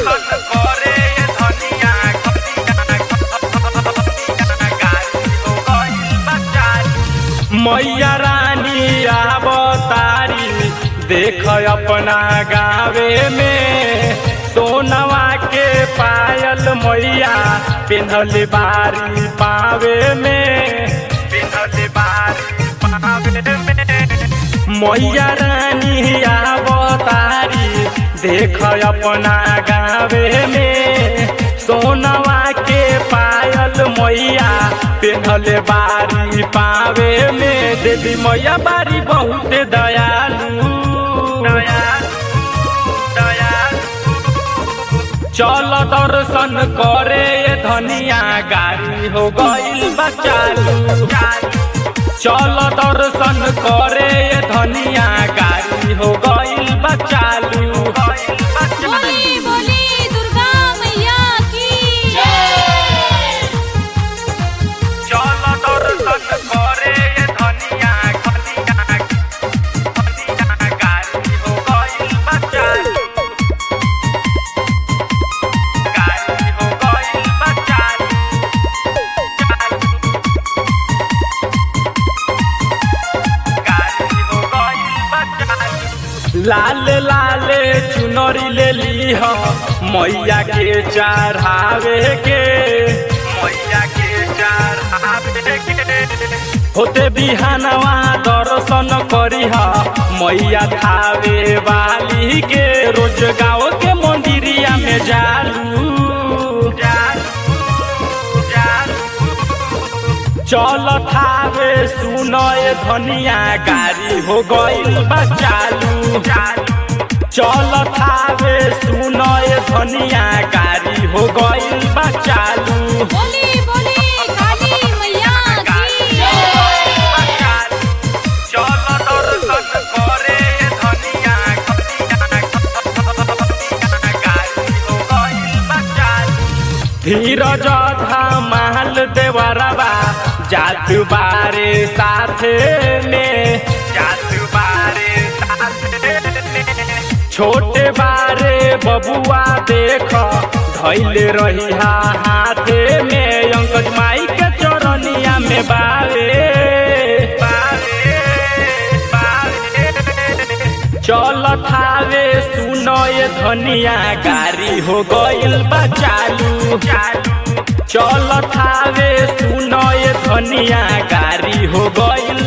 दर्शन करे धनिया गाड़ी हो गइल बचारी मैया रानी आवतारी देख अपना गावे में सोनवा के पायल मैया पिन्हल बारी पावे में पिन्हल बारी पावे में मैया रानी आवतारी देख अपना गावे में सोनवा के पायल मैया पिन्हल बारी पावे में देवी मैया बारी बहुत दयालु दयालु दयालु चल दर्शन करे धनिया गाड़ी हो गइल बचालू चल दर्शन करे धनिया गाड़ी हो गइल बचालू बोली बोली दुर्गा मैया की चल दर्शन करे धनिया धनिया धनिया गाड़ी हो गइल बचालू गाड़ी हो गइल बचालू गाड़ी हो गइल बचालू लाल लाल चुनरी ले ली हो मैया के चढ़ावे के मैया के चढ़ावे के होते बिहानवा दर्शन करी हा मैया थावे वाली के रोज गाँव के मंदिरिया में जालू जालू जालू चल थावे सुनय धनिया गाड़ी हो गइल बचालू चल थावे सुनय धनिया गाड़ी हो गइल बचालू बोली बोली काली मैया की चल दर्शन करे धनिया गाड़ी हो गइल बचालू धीरज धमाल देवरबा जात बारे साथे में जात बारे साथे में छोटे बारे बबुआ देख धैले रही हाथे में अंकज माई के चरनिया में बारे बारे बारे चल थावे सुनय धनिया गाड़ी हो गइल बचालू चल थावे सुनय धनिया गाड़ी हो गइल